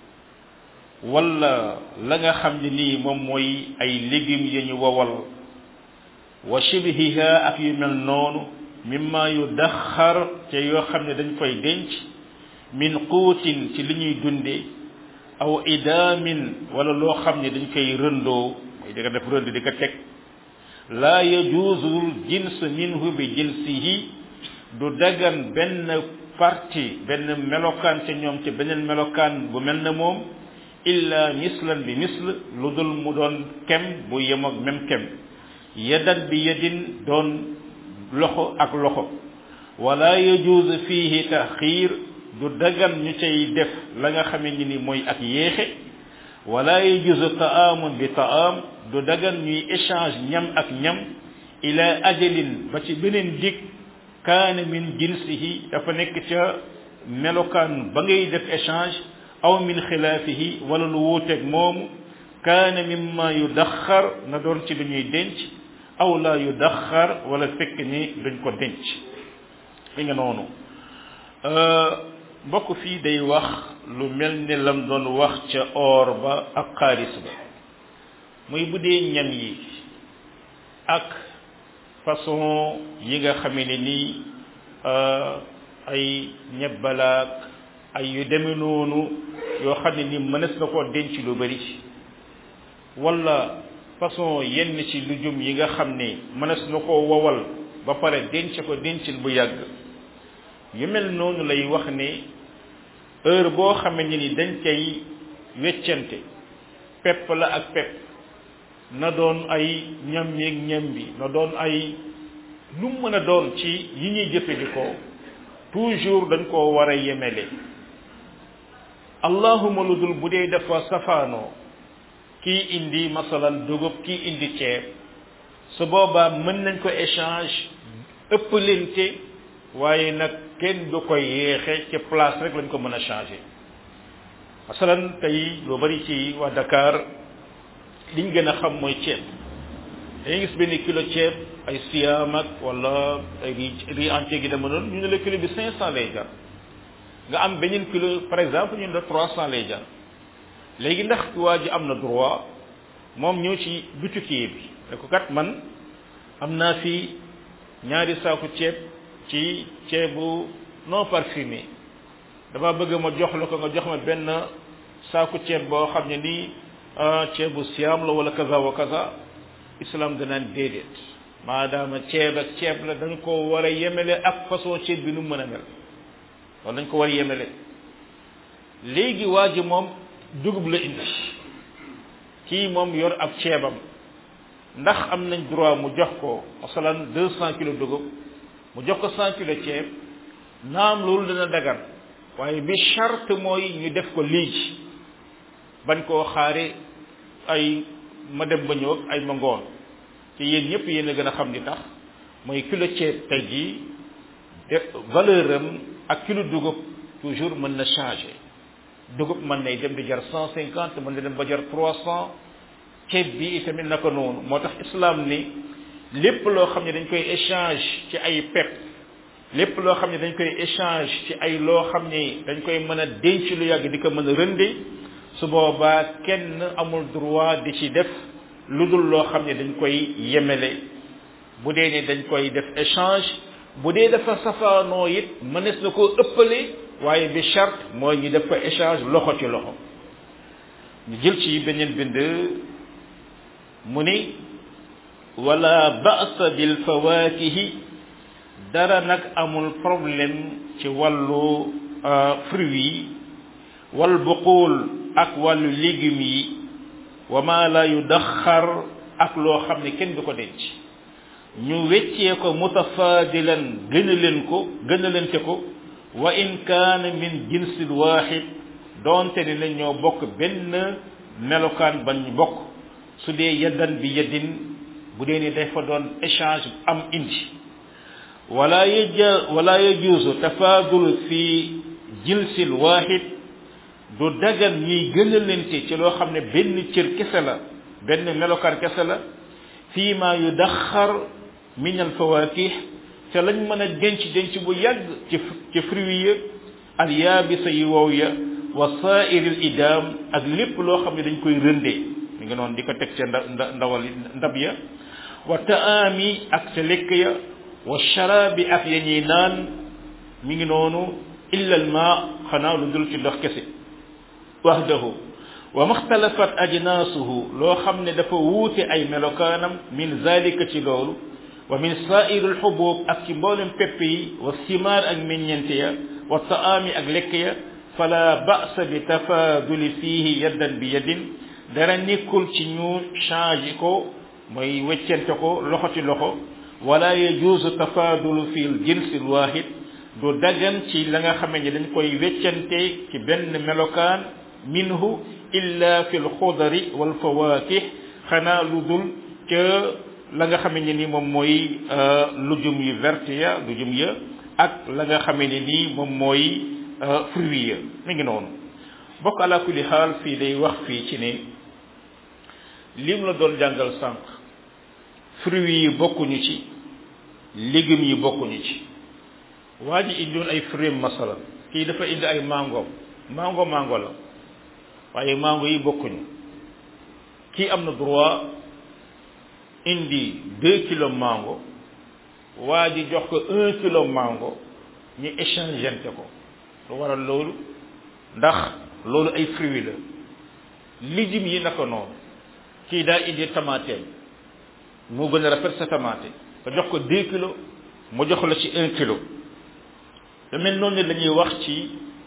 wala la nga xam ne nii moom mooy ay légumes yi ñu wowal wa shibhiha ak yu mel noonu mimma yu daxar te yoo xam ne dañ koy denc min quutin ci li ñuy dunde aw idaamin wala loo xam ne dañ koy rëndoo mooy di ko def rënd di ko teg laa yajuuzu jins minhu bi jinsihi du dagan benn parti benn melokaan ca ñoom ca beneen melokaan bu mel ne moom illa mislan bi misl lu dul mu doon kem bu yem ak même kem yadan bi yadin doon loxo ak loxo wala yajuuzu fihi taxiir du dagan ñu cay def la nga xamee ni ni mooy ak yéexe wala yajuuzu taamun bi taam du dagan ñuy échange ñam ak ñam ila ajalin ba ci beneen dig kaana min jinsihi dafa nekk ca melokaan ba ngay def échange aw min xilaafihi wala lu wuuteeg moomu kaana mimma yudaxar na doon ci lu ñuy denc aw la yudaxar wala fekk ni duñ ko denc li nga noonu mbokk fii day wax lu mel ni lam doon wax ca or ba ak xaalis ba muy bu dee ñam yi ak façon yi nga xamee ne nii ay ñebbalaak ay yu deme noonu yoo xam ne ni mënees na koo denc lu bari wala façon yenn ci lujum yi nga xam ne mënees na koo wowal ba pare denc ko dencin bu yàgg yu mel noonu lay wax ne heure boo xamee ni dañ cay weccante pepp la ak pepp na doon ay ñam yeeg ñam bi na doon ay lu mu mën a doon ci yi ñuy jëfandikoo toujours dañ koo war a yemele allahuma lu dul bu dee dafa safaanoo kii indi masalan dugub kii indi ceeb su boobaa mën nañ ko échange ëppalente waaye nag kenn du ko yéexe ci place rek lañ ko mën a changer masalan tey lu bari ci waa Dakar liñ gën a xam mooy ceeb dañuy gis benn kilo ceeb ay siyaam ak wala ay riz entier gi dama noonu ñu ne la kilo bi cinq cent lay jar nga am beneen kilo par exemple ñu ne la trois cent lay jar léegi ndax waa ji am na droit moom ñëw ci butikier bi ne ko kat man am naa fi ñaari saaku ceeb ci ceebu non parfumé dama bëgg ma jox la ko nga jox ma benn saaku ceeb boo xam ne nii ceebu siyaam la wala kaza wa kaza islam danaan déedéet maadaama ceeb ak ceeb la dañ ko war a yemele ak façon ceeb bi nu mën a mel loolu dañ ko war a yemele léegi waa ji moom dugub la indi kii moom yor ab ceebam ndax am nañ droit mu jox ko masalan deux cent kilos dugub mu jox ko cent kilos ceeb naam loolu dana dagan waaye bi charte mooy ñu def ko léegi bañ koo xaare ay ma dem ba ñëw ak ay ma ngoon ci yéen ñëpp yéen a gën a xam ni tax mooy kilo ceeb tey jii de valeur am ak kilo dugub toujours mën na changer dugub mën nay dem di jar cent cinquante mën na dem ba jar trois cent ceeb bi itamit naka noonu moo tax islam ni lépp loo xam ne dañ koy échange ci ay pepp lépp loo xam ne dañ koy échange ci ay loo xam ne dañ koy mën a denc lu yàgg di ko mën a rënde su boobaa kenn amul droit di ci def lu dul loo xam ne dañ koy yemele bu dee ni dañ koy def échange bu dee dafa safaanoo it mënees na koo ëppale waaye bi charte mooy ñu def ko échange loxo ci loxo ñu jël ci beneen bind mu ni wala ba'sa bil fawakihi dara nag amul problème ci wàllu fruits yi wal buqul ak wàllu légumes yi wa ma la yudaxar ak loo xam ne kenn du ko denc ñu weccee ko mutafaadilan gën a leen ko gën a lente ko wa in kaana min jinsil waaxid doonte ne na ñoo bokk benn melokaan bañ bokk su dee yaddan bi yaddin bu dee ni dafa doon échange am indi wala yaja wala yajuusu tafaadul fi jinsil waaxid du dagan ñuy gën a lente ci loo xam ne benn cër kese la benn melokaan kese la fii ma yudaxar min al fawakih te lañ mën a denc denc bu yàgg ci ci fruits ya al yaabisa yi wow ya wa saairil idam ak lépp loo xam ne dañ koy rëndee mi ngi noonu di ko teg ca nda ndawal ndab ya wa taami ak ca lekk ya wa sharabi ak ya ñuy naan mi ngi noonu illa al ma xanaa lu dul ci ndox kese wahdahu wa maxtalafat ajnaasuhu loo xam ne dafa wuute ay melokaanam min zalika ci loolu wa min saairi alxubub ak ci mboolem pepp yi wa simaar ak meññente ya wa taami ak lekk ya fala ba'sa bi tafaaduli fiihi yaddan bi yaddin dara nekkul ci ñu changé ko mooy weccente ko loxo ci loxo wala yajuusu tafaadulu fi l jinsi lwaahid du dagan ci la nga xamee ne dañ koy weccante ci benn melokaan minhu illa fi lxudari walfawakih xanaa lu dul ca la nga xamee ne ni moom mooy lujum yu verte ya lujum ya ak la nga xamee ne nii moom mooy fruits ya mi ngi noonu bokk ala kulli xaal fii day wax fii ci ne lim la doon jàngal sànq fruits yi bokkuñu ci légumes yi bokkuñu ci waa ji indiwoon ay fruits masalan kii dafa indi ay mango mango mango la waaye mango yi bokkuñu kii am na droit indi deux kilos mango waa ji jox ko un kilo mango ñu échangeante ko lu waral loolu ndax loolu ay fruits la lijim yi naka noonu kii daa indi tamateem moo gën a rafet sa tomate nga jox ko deux kilos mu jox la ci un kilo te mel noonu la ñuy wax ci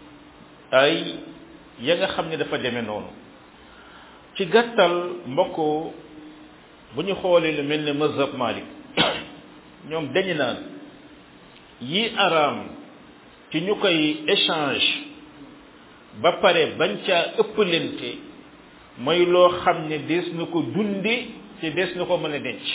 ay ya nga xam ne dafa demee noonu ci gàttal mbokk bu ñu xoolee lu mel ne mazhab Malik ñoom dañu naan yi araam ci ñu koy échange ba pare bañ caa ëppalante mooy loo xam ne des na ko dunde te des na ko mën a denc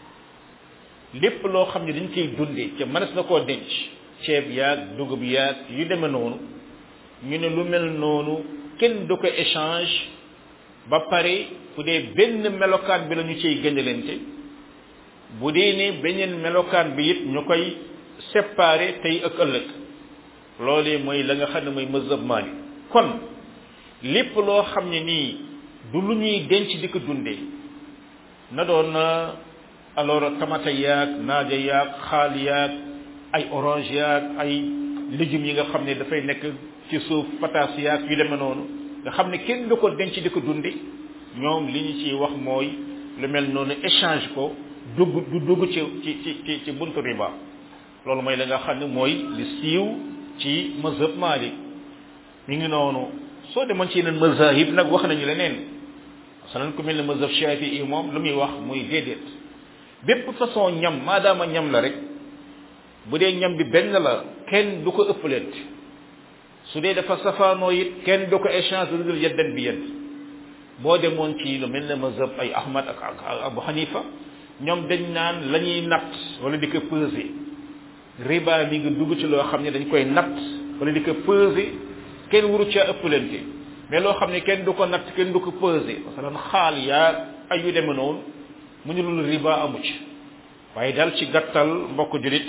lépp loo xam ne dañ koy dunde te mënees na koo denc ceeb yaag dugub yaag yu demee noonu ñu ne lu mel noonu kenn du ko échange ba pare bu dee benn melokaan bi la ñu ciy gënalante bu dee ne beneen melokaan bi it ñu koy séparer tey ak ëllëg loolee mooy la nga xam ne mooy mazhab Maalik kon lépp loo xam ne nii du lu ñuy denc di ko dundee na doon alors tamata yaag naaja yaag xaal yaag ay orange yaag ay légumes yi nga xam ne dafay nekk ci suuf pataas yaag yu demee noonu nga xam ne kenn du ko denc di ko dundi ñoom li ñu ciy wax mooy lu mel noonu échange ko dugg du dugg ci ci ci ci buntu riba loolu mooy la nga xam ne mooy li siiw ci mazhab Maalik mi ngi noonu soo demoon ci yeneen mazahib nag wax nañu leneen masalan ku mel ne mazhab Shafii moom lu muy wax muy déedéet bépp façon ñam maadaama ñam la rek bu dee ñam bi benn la kenn du ko ëppaleet su dee dafa safaanoo it kenn du ko échange lu dul yeddan bi yedd boo demoon ci lu mel ne mazhab ay Ahmad ak ak Abu Hanifa ñoom dañ naan la ñuy natt wala di ko peser riba mi ngi dugg ci loo xam ne dañ koy natt wala di ko peser kenn waru caa ëppalante mais loo xam ne kenn du ko natt kenn du ko peser masalan xaal yaa ay yu demee noonu mu ñu loolu riba amu ci waaye daal ci gàttal mbokk julit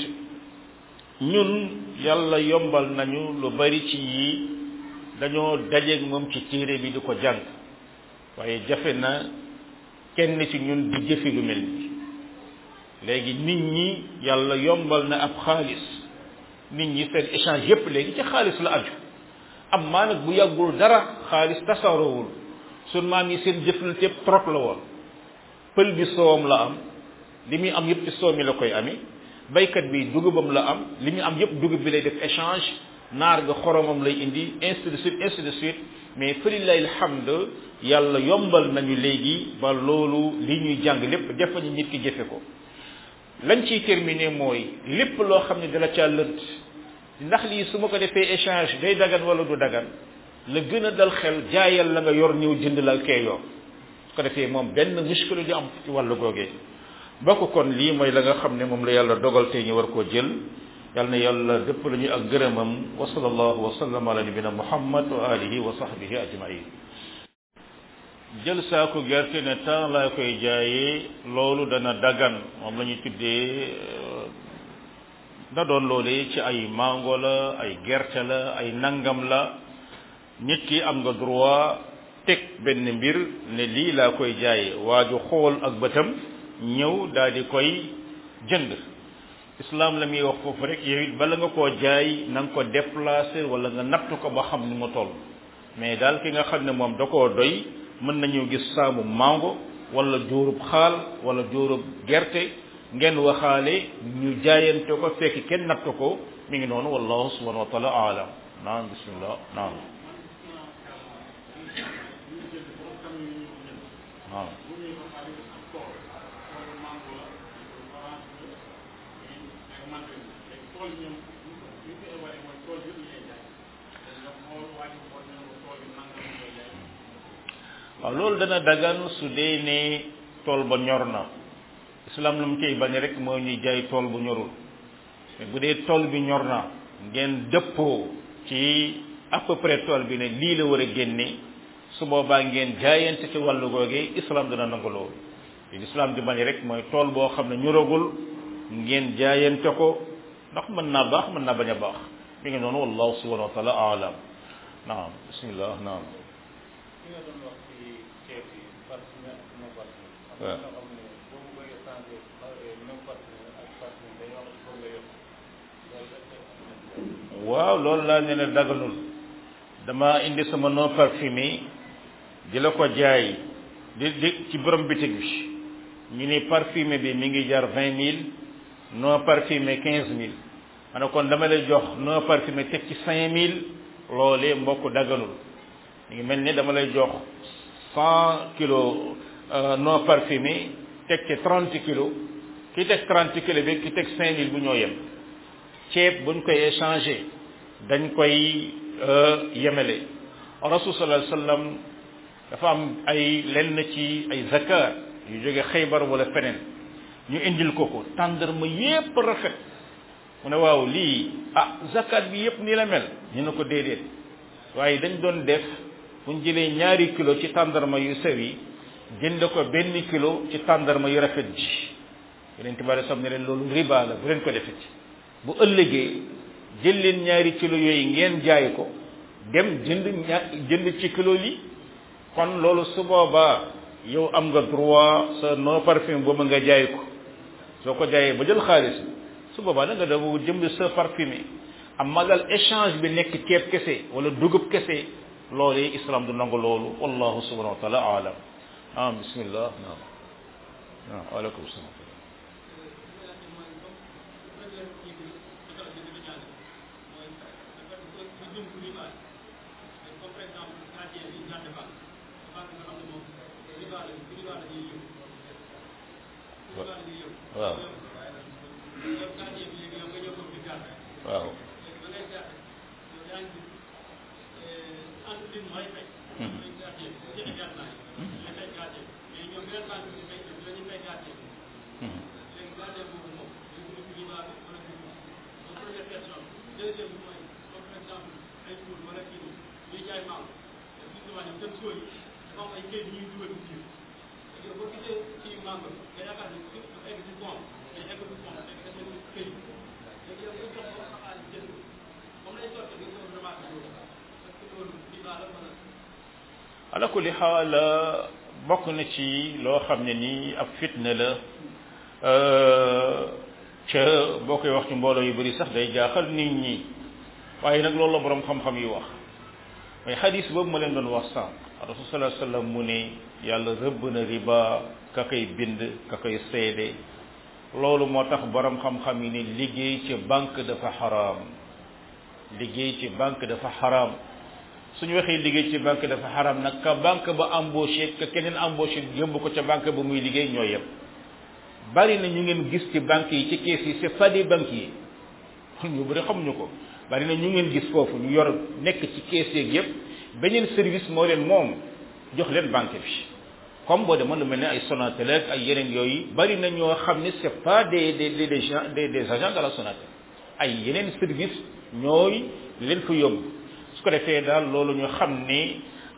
ñun yàlla yombal nañu lu bari ci yii dañoo dajeeg moom ci téere bi di ko jàng waaye jafe na kenn ci ñun di jëfe lu mel ni léegi nit ñi yàlla yombal na ab xaalis nit ñi seen échange yépp léegi ci xaalis la aju am maa nag bu yàggul dara xaalis tasaaroowul sun maam yi seen jëflante yépp trop la woon pël bi soowam la am li muy am yépp ci soow mi la koy amee baykat bi dugubam la am li muy am yépp dugub bi lay def échange naar ga xoromam lay indi ainsi de suite ainsi de suite mais falilahi alhamd yàlla yombal nañu léegi ba loolu li ñuy jàng lépp def nañu nit ki jëfe ko lañ ciy terminer mooy lépp loo xam ne dala caa lënt ndax lii su ma ko defee échange day dagan wala du dagan la gën a dal xel jaayal la nga yor ñëw jënd la kee yor su ko defee moom benn muskila di am ci wàllu googee bokk kon lii mooy la nga xam ne moom la yàlla dogal tey ñu war koo jël yàlla na yàlla dëpp la ñu ak gërëmam wa sallallahu wa sallam ala nabina muhammad wa alihi wa sahbihi ajmain jël saako gerte ne temps laa koy jaayee loolu dana dagan moom la ñuy tuddee na doon loolee ci ay mango la ay gerte la ay nangam la nit ki am nga droit teg benn mbir ne lii laa koy jaayee waaju xool ak bëtam ñëw daal di koy jënd islam la muy wax foofu rek yow it bala nga koo jaay na nga ko déplacer wala nga natt ko ba xam ni mu toll mais daal ki nga xam ne moom da koo doy mën nañu gis saamu mango wala jóorub xaal wala jóorub gerte ngeen waxaale ñu jaayante ko fekk kenn natt ko mi ngi noonu wallahu subhanahu wa taala aalam naam bismillah naam naam waaw loolu dana dagan su dee ne tool ba ñor na islam lu mu koy bañ rek moo ñuy jaay tool bu ñorul mais bu dee tool bi ñor na ngeen dëppoo ci à peu près tool bi ne lii la war a génne su boobaa ngeen jaayante ci wàllu googee islam dana nangu loolu li islam di bañ rek mooy tool boo xam ne ñoragul ngeen jaayante ko ndax mën naa baax mën naa bañ a baax mi ngi noonu wallahu subhanahu wa taala alam naam bismillah naam waaw waaw loolu laa ne ne daganul dama indi sama non parfumé di la ko jaay di di ci borom bitig bi ñu ni parfumé bi mi ngi jar vingt mille non parfumé quinze mille ma ne kon dama lay jox non parfumé teg ci cinq mille loolee mbokk daganul mi ngi mel ni dama lay jox cent kilos non parfumé teg ci trente kilos ki teg trente kilos bi ki teg cinq mille bu ñoo yem ceeb buñ koy échanger dañ koy yemele rasul sallallahu alayhi wasallam dafa am ay lenn ci ay zakat yu jóge xaybar wala feneen ñu indil ko ko tàndarma yépp rafet mu ne waaw lii ah zakat bi yépp nii la mel ñu ne ko déedéet waaye dañ doon def bu ñu jëlee ñaari kilo ci tàndarma yu sew yi jënd ko benn kilo ci tàndarma yu rafet ji yeneen tibaare sam ne leen loolu riba la bu leen ko defeti bu ëllëgee jël leen ñaari kilo yooyu ngeen jaay ko dem jënd ña jënd ci kilo li kon loolu su boobaa yow am nga droit sa non parfum boobu nga jaay ko soo ko jaayee ba jël xaalis bi su boobaa da nga dafa jënd sa parfumé am magal échange bi nekk ceeb kese wala dugub kese loolee islam du nangu loolu wallahu subhanahu wa taala alam ah bismillah naam naam waaleykum salaam waaw waaw ala kulli xaal bokk na ci loo xam ne nii ab fitna la ca boo koy wax ci mbooloo yu bari sax day jaaxal nit ñi waaye nag loolu la borom xam-xam yi wax mooy xadis boobu ma leen doon wax sànq rasul sallallahu alayhi wasallam mu ne yàlla rëbb na riba ka koy bind ka koy seede loolu moo tax borom xam-xam yi ne liggéey ci banque dafa xaraam liggéey ci banque dafa xaraam suñu waxee liggéey ci banque dafa xaram nag ka banque ba embauché ka keneen embauché yóbbu ko ca banque ba muy liggéey ñoo yem bari na ñu ngeen gis ci banque yi ci kees yi c'est pas des banquiers ñu bëri xamuñu ko bari na ñu ngeen gis foofu ñu yor nekk ci kees yeeg yëpp beneen service moo leen moom jox leen banque bi comme boo demoon lu mel ne ay Sonatel ak ay yeneen yooyu bari na ñoo xam ne c'est pas des des des des des agents de la Sonatel ay yeneen service ñooy leen fa yóbbu su ko defee daal loolu ñu xam ni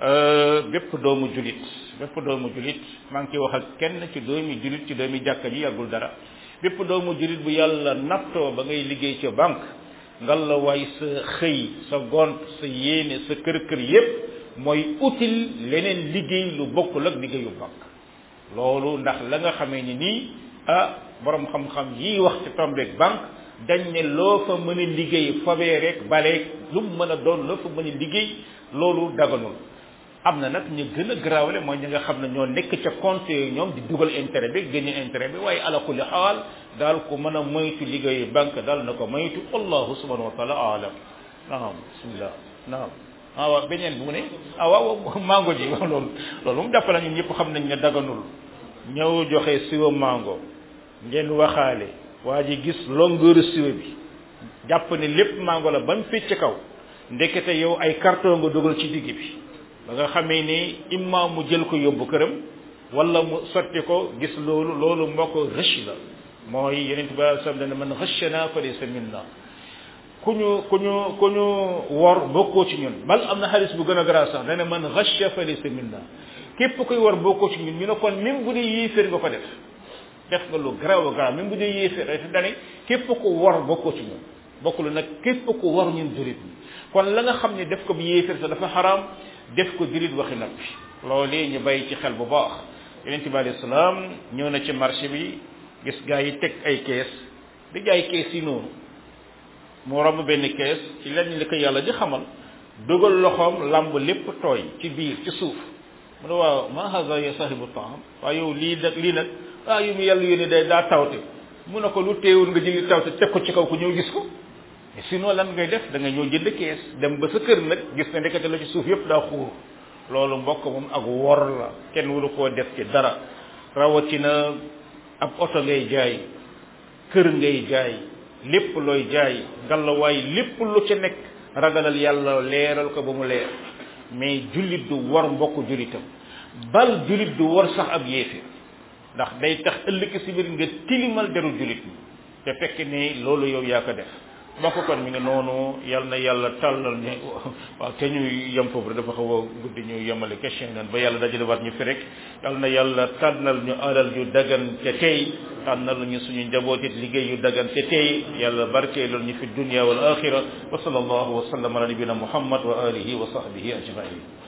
bépp doomu julit bépp doomu julit maa ngi ciy wax ak kenn ci doomi julit ci doomi jàkka ji yàggul dara bépp doomu julit bu yàlla nattoo ba ngay liggéey ca banque ngal la waay sa xëy sa gont sa yéene sa kër kër yépp mooy utile leneen liggéey lu bokkul ak liggéeyu banque loolu ndax la nga xamee ni nii ah borom xam-xam yi wax ci tombeeg banque dañ ne loo fa mën a liggéey fabee rek baleeg lu mu mën a doon loo fa mën a liggéey loolu daganul am na nag ñu gën a garaawale mooy ñi nga xam ne ñoo nekk ca compte yooyu ñoom di dugal intérêt bi génne intérêt bi waaye ala kulli xaal daal ku mën a moytu liggéeyu banque daal na ko moytu wallahu subhanahu wa taala alam naam bismillah naam ah waaw beneen bu mu ne ah waaw mango ji waaw loolu loolu moom jàpp na ñun ñëpp xam nañ ne daganul ñëw joxe siwa mango ngeen waxaale waa ji gis longueur siwa bi jàpp ne lépp mango la ba mu fecc kaw ndekete yow ay carton nga dugal ci digg bi ba nga xamee ni imma mu jël ko yóbbu këram wala mu sotti ko gis loolu loolu moo ko rëcc la mooy yeneen bi alei sallam dane man rëccana fa laysa minna ku ñu ku ñu ku ñu wor bokkoo ci ñun bal am na xaalis bu gën a gara sax dane man rëcca fa laysa minna képp kuy wor bokkoo ci ñun ñu ne kon même bu dee yéeféer nga ko def def nga lu garaaw a garaaw même bu dee yéeféer daf dane képp ku wor bokkoo ci ñun bokkul nag képp ku wor ñun jurit ñi kon la nga xam ne def ko bu yéeféer sa dafa xaraam def ko jurit waxi noppi loolee ñu bàyyi ci xel bu baax yonente bi alayhi salaam ñëw na ci marché bi gis gaa yi teg ay kees di jaay kees yi noonu mu romb benn kees ci lenn li ko yàlla di xamal dugal loxoom lamb lépp tooy ci biir ci suuf mu ne waaw ma haza ya sahibu taam waaye yow lii nag lii nag waaw yu mu yàlla yónni day daa tawte mu ne ko lu teewul nga jëli taw te teg ko ci kaw ku ñëw gis ko sinon lan ngay def da nga ñëw jënd kees dem ba sa kër nag gis ne ndekete la ci suuf yëpp daa xuur loolu mbokk moom ak wor la kenn waru koo def ci dara rawatina ab oto ngay jaay kër ngay jaay lépp looy jaay ngalawaay lépp lu ci nekk ragalal yàlla leeral ko ba mu leer mais jullit du war mbokk jullitam bal jullit du war sax ab yéefe ndax day tax ëllëg si biir nga tilimal deru jullit ñi te fekk ne loolu yow yaa ko def mbokk kon mi ngi noonu yal na yàlla tàllal ñu waaw te ñuy yem foofu rek dafa xaw a guddi ñu yemale question nan ba yàlla dajale waat ñu fi rek yal na yàlla tànnal ñu alal yu dagan te tey tànnal ñu suñu njaboot it liggéey yu dagan te tey yàlla barkeelal ñu fi dunya wal axira wa sallallahu wa sallam ala nabina muhammad wa alihi wa sahbihi ajmain